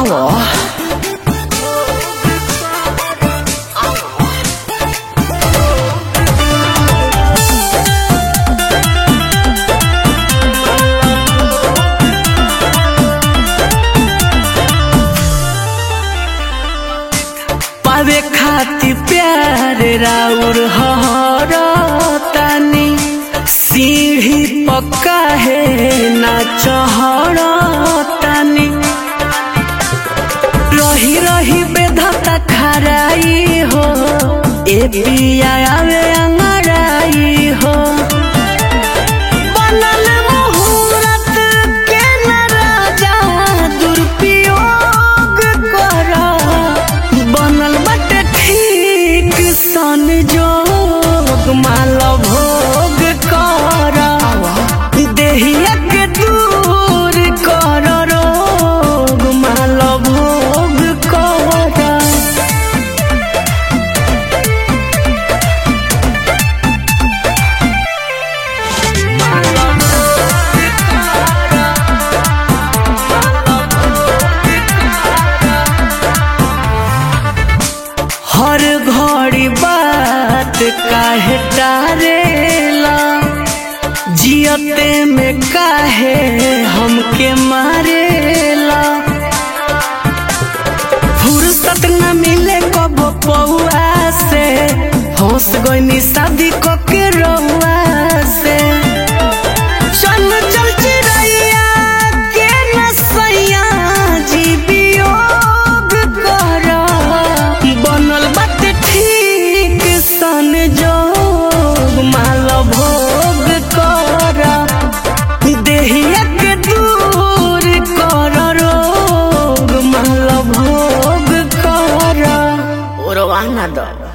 आवो पावे खाती प्यार राउर हर तानी सीढ़ी पक्का है ना चहर तानी रही रही बेधता खराई हो ए पिया आवे अंगड़ाई हो बनल मुहूर्त के न राजा दुरुपयोग कर बनल बटे ठीक सन जोग माल भोग कर देहिया के दूर कर रोग माल भोग कर हर घड़ी बात काहे टारेला जियते में काहे हमके मारेला फुर्सत न मिले कब पौआ से होश गईनी शादी को के रउआ से चल चल चिड़ैया के नसैया जी वियोग कर बनल बात ठीक सन जोग माल भोग कर देहिया के दूर कर रोग माल भोग कर ओरवाना दो